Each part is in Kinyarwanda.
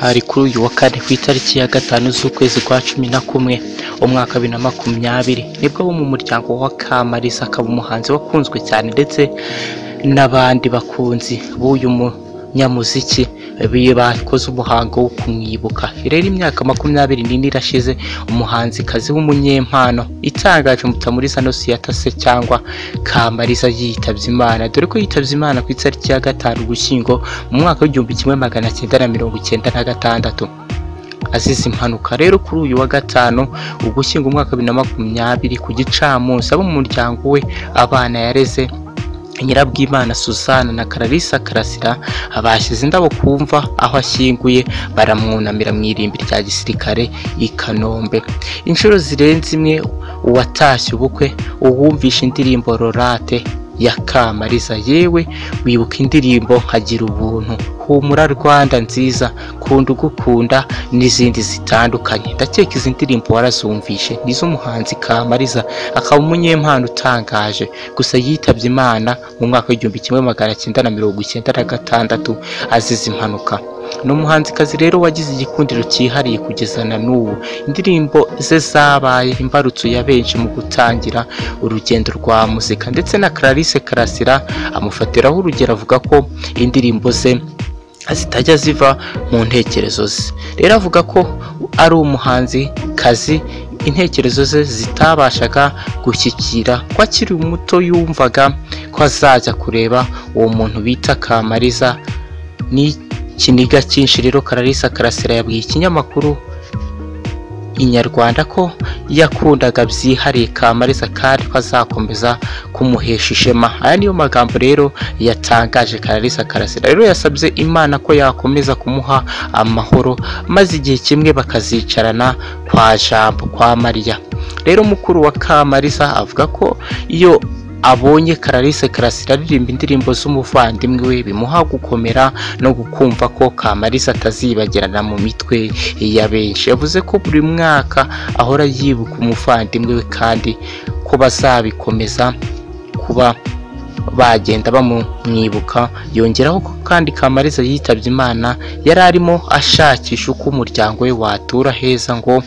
hari kuri uyu wa kane ku itariki ya gatanu z'ukwezi kwa cumi na kumwe umwaka wa bibiri na makumyabiri nibwo bo mu muryango wa kamariza akaba umuhanzi wakunzwe cyane ndetse n'abandi bakunzi b'uyu munyamuziki bakoze umuhango wo kumwibuka rero imyaka makumyabiri n'ine irashize umuhanzikazi w'umunyempano itangaje mutamuriza no siyatase cyangwa kamariza yitabye imana dore ko yitabye imana ku itariki ya gatanu ugushyingo mu mwaka w'igihumbi kimwe magana cyenda na mirongo icyenda na gatandatu azize impanuka rero kuri uyu wa gatanu ugushyingo umwaka wa bibiri na makumyabiri ku gicamunsi abo mu muryango we abana yareze nyirabwimana Suzanne na kararisa karasira bashyize indabo ku mva aho ashyinguye baramwunamira mu irimbi rya gisirikare i kanombe inshuro zirenze imwe uwatashye ubukwe uwumvisha indirimbo rorate ya kamariza yewe wibuka indirimbo nkagira ubuntu humura rwanda nziza kunda ugukunda n'izindi zitandukanye ndakeka izi ndirimbo warazumvishe ni iz'umuhanzi kamariza akaba umunyempano utangaje gusa yitabye imana mu mwaka w'igihumbi kimwe magana cyenda na mirongo icyenda na gatandatu azize impanuka ni umuhanzikazi rero wagize igikundiro cyihariye kugeza na n'ubu indirimbo ze zabaye imbarutso ya benshi mu gutangira urugendo rwa muzika ndetse na clarisse karasira amufatiraho urugero avuga ko indirimbo ze zitajya ziva mu ntekerezo ze rero avuga ko ari umuhanzi kazi intekerezo ze zitabashaga gushyikira ko akiri muto yumvaga ko azajya kureba uwo muntu bita kamariza ni ikiniga cyinshi rero kararisa karasira yabwiye ikinyamakuru inyarwanda ko yakundaga byihariye kamariza kandi ko azakomeza kumuhesha ishema aya niyo magambo rero yatangaje kararisa karasira rero yasabye imana ko yakomeza kumuha amahoro maze igihe kimwe bakazicarana kwa jambo kwa mariya rero mukuru wa kamariza avuga ko iyo abonye kararisa karasira aririmba indirimbo z'umuvandimwe we bimuha gukomera no gukumva ko kamarisa atazibagirana mu mitwe ya benshi yavuze ko buri mwaka ahora yibuka umuvandimwe we kandi ko bazabikomeza kuba bagenda bamumwibuka yongeraho ko kandi kamariza yitabye imana yari arimo ashakisha uko umuryango we watura heza ngo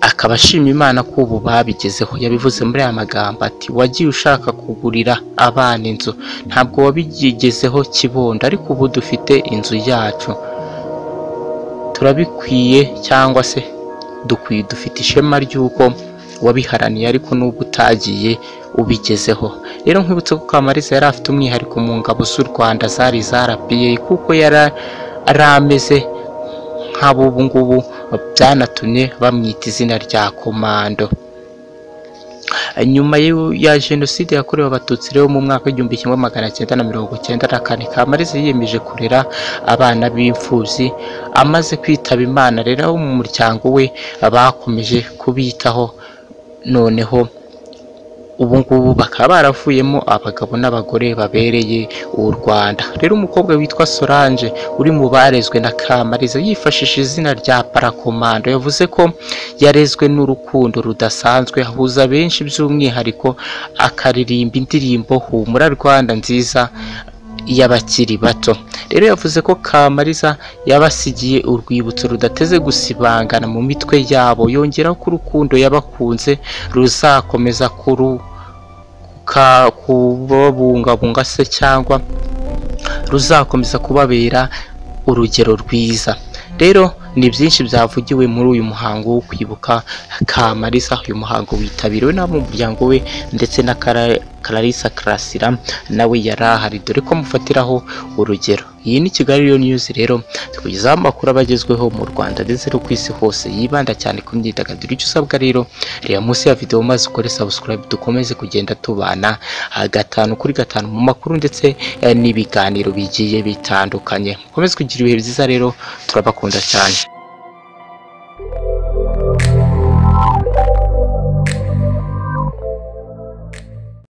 akaba ashima imana ko ubu babigezeho yabivuze muri aya magambo ati wagiye ushaka kugurira abana inzu ntabwo wabigezeho kibondo ariko ubu dufite inzu yacu turabikwiye cyangwa se dukwiye dufite ishema ry'uko wabiharaniye ariko n'ubwo utagiye ubigezeho rero nkwibutse ko kamariza yari afite umwihariko mu ngabo z'u rwanda zari zarapiye kuko yari ameze nk'abubu ngubu byanatumye bamwita izina rya komando nyuma ya jenoside yakorewe abatutsi rero mu mwaka w'igihumbi kimwe magana cyenda na mirongo cyenda na kane kamariza yiyemeje kurera abana b'imfubyi amaze kwitaba imana rero abo mu muryango we bakomeje kubitaho noneho ubu ngubu bakaba baravuyemo abagabo n'abagore babereye u Rwanda rero umukobwa witwa Solange uri mu barezwe na Kamariza yifashisha izina rya parakomando yavuze ko yarezwe n'urukundo rudasanzwe ahuza benshi by'umwihariko akaririmba indirimbo humura Rwanda nziza y'abakiri bato rero yavuze ko kamariza yabasigiye urwibutso rudateze gusibangana mu mitwe yabo yongeraho ko urukundo yabakunze ruzakomeza kubabungabunga se cyangwa ruzakomeza kubabera urugero rwiza rero ni byinshi byavugiwe muri uyu muhango wo kwibuka kamariza uyu muhango witabiriwe n'ab'umuryango we ndetse na kararisa karasira nawe yari ahari dore ko amufatiraho urugero iyi ni kigali rero niyuzi rero tukugezaho amakuru aba agezweho mu rwanda ndetse no ku isi hose yibanda cyane ku myidagaduro icyo usabwa rero reba munsi ya videwo maze ukore subscribe dukomeze kugenda tubana gatanu kuri gatanu mu makuru ndetse n'ibiganiro bigiye bitandukanye mukomeze kugira ibihe byiza rero turabakunda cyane